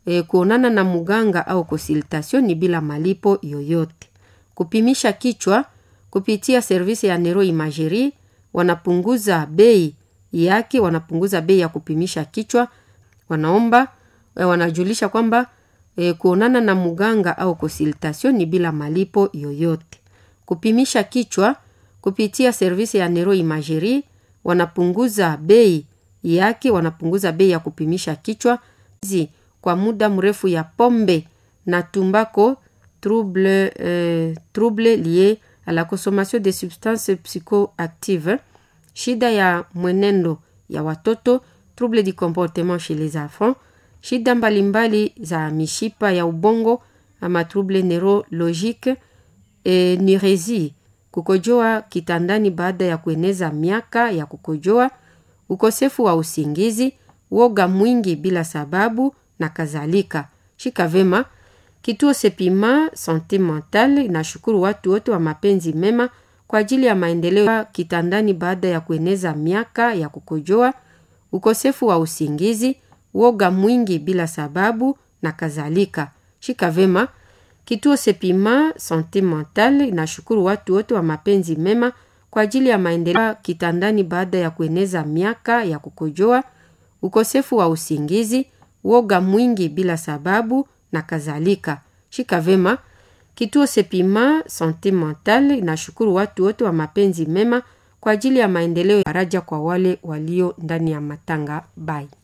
e, kuonana na mganga au consultation ni bila malipo yoyote. Kupimisha kichwa kupitia servisi ya neuroimagerie wanapunguza bei yake, wanapunguza bei ya kupimisha kichwa. Wanaomba e, wanajulisha kwamba e, kuonana na mganga au consultation ni bila malipo yoyote. Kupimisha kichwa kupitia servisi ya neuroimagerie wanapunguza bei yake, wanapunguza bei ya kupimisha kichwa zi kwa muda mrefu ya pombe na tumbako trouble, euh, trouble lié à la consommation de substances psychoactives, shida ya mwenendo ya watoto, trouble du comportement chez les enfants, shida mbalimbali za mishipa ya ubongo ama trouble neurologique, e, nirezi, kukojoa kitandani baada ya kueneza miaka ya kukojoa, ukosefu wa usingizi, woga mwingi bila sababu na kadhalika. Shika vema. Kituo Sepima Sante Mentale inashukuru watu wote wa mapenzi mema kwa ajili ya maendeleo kitandani baada ya kueneza miaka ya kukojoa, ukosefu wa usingizi, woga mwingi bila sababu na kadhalika. Shika vema. Kituo Sepima Sante Mentale inashukuru watu wote wa mapenzi mema kwa ajili ya maendeleo kitandani baada ya kueneza miaka ya kukojoa, ukosefu wa usingizi, woga mwingi bila sababu na kadhalika. Shika vema. Kituo Sepima Sante Mentale inashukuru watu wote wa mapenzi mema kwa ajili ya maendeleo ya faraja kwa wale walio ndani ya matanga bai